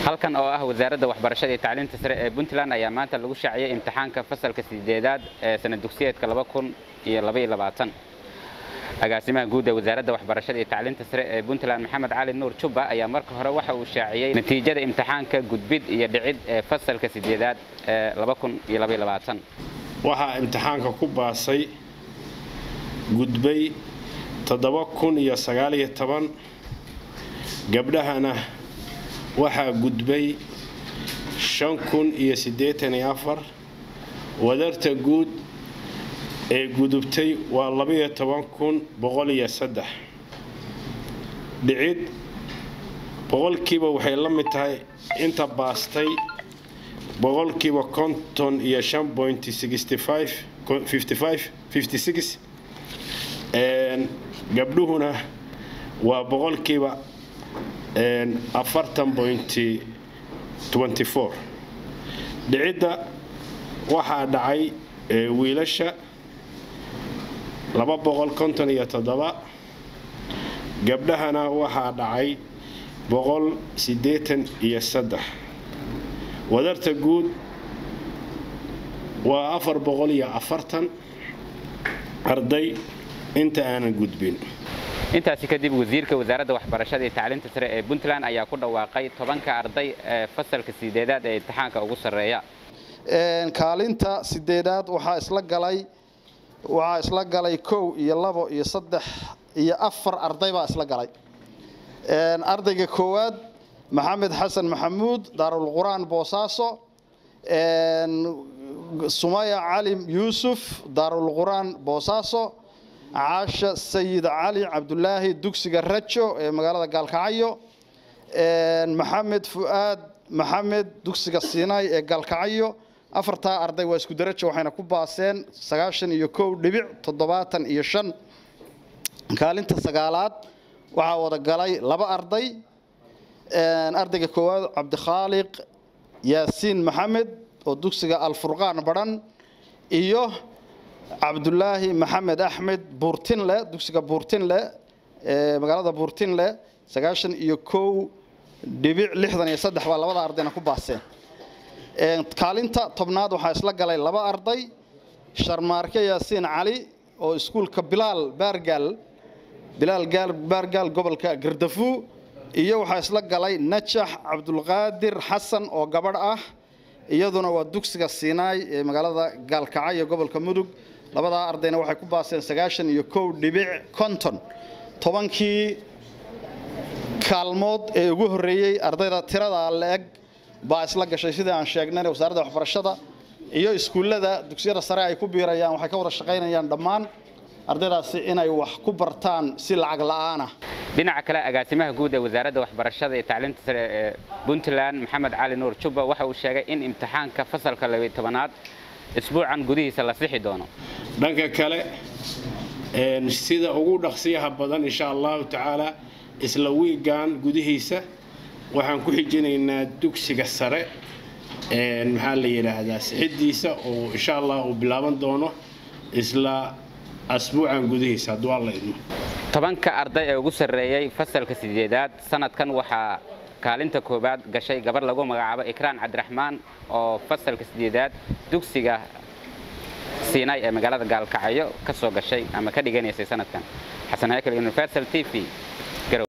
halkan oo ah wasaaradda waxbarashada iyo tacliinta sare ee puntland ayaa maanta lagu shaaciyey imtixaanka fasalka sideedaad ee sanad dugsiyeedka agaasimaha guud ee wasaaradda waxbarashada iyo tacliinta sare ee puntland maxamed cali nuur jubba ayaa marka hore waxa uu shaaciyey natiijada imtixaanka gudbid iyo dhicid ee fasalka sideedaad ee waxaa imtixaanka ku baasay gudbay gabdhahana waxaa gudbay wadarta guud ee gudubtay waa dhicid boqolkiiba waxay la mid tahay inta baastay boqolkiiba konton iyo gabdhuhuna waa boqolkiiba dhicidda waxaa dhacay wiilasha gabdhahana waxaa dhacay wadarta guud waa arday inta aanan gudbin intaasi kadib wasiirka wasaaradda waxbarashada iyo tacliinta sare ee puntland ayaa ku dhawaaqay tobanka arday ee fasalka sideedaad ee imtixaanka ugu sarreeya kaalinta sideedaad waxaa isla galay waxaa isla galay kow iyo labo iyo saddex iyo afar arday baa isla galay ardayga koowaad maxamed xasan maxamuud daarulqur'aan boosaaso sumaya cali yuusuf daarulqur'aan boosaaso caasha sayid cali cabdulaahi dugsiga rajo ee magaalada gaalkacyo maxamed fu'aad maxamed dugsiga siinaay ee gaalkacyo afartaa arday waa isku darajo waxayna ku baaseen sagaashan iyo kow dhibic toddobaatan iyo shan kaalinta sagaalaad waxaa wada galay laba arday ardayga koowaad cabdikhaaliq yaasiin maxamed oo dugsiga alfurqaan badhan iyo cabdulaahi maxamed axmed buurtinle dugsiga buurtinle ee magaalada buurtinle sagaashan iyo kow dhibic lixdan iyo saddex baa labada ardayna ku baaseen kaalinta tobnaad waxaa isla galay laba arday sharmaarke yaasiin cali oo iskuulka bilaal baargaal bilaal baargaal gobolka gardafu iyo waxaa isla galay najax cabdulqaadir xasan oo gabadh ah iyaduna waa dugsiga siinaay ee magaalada gaalkacyo gobolka mudug labadaa ardayna waxay ku baaseen sagaashan iyo kow dhibic konton tobankii kaalmood ee ugu horreeyey ardayda tirada la-eg baa isla gashay sidii aan sheegnayna wasaaradda waxbarashada iyo iskuullada dugsiyada sare ay ku biirayaan waxay ka wada shaqaynayaan dhammaan ardaydaasi inay wax ku bartaan si lacag la'aanah dhinaca kale agaasimaha guud ee wasaaradda waxbarashada iyo tacliinta sare ee puntland maxamed cali nuur jubba waxa uu sheegay in imtixaanka fasalka labaiy tobanaad isbuucan gudihiisa la sixi doono dhanka kale sida ugu dhaqsiyaha badan insha allahu tacaala isla wiigan gudihiisa waxaan ku xijinaynaa dugsiga sare maxaa la yidhaahdaa sixidiisa oo insha allah uu bilaaban doono isla asbuucan gudihiisa hadduu alla idmo tobanka arday ee ugu sarreeyey fasalka sideedaad sanadkan waxaa kaalinta koowaad gashay gabar lagu magacaabo ikraan cabdiraxmaan oo fasalka sideedaad dugsiga siinaay ee magaalada gaalkacyo ka soo gashay ama ka dhiganaysay sanadkan xasan haykel universal t v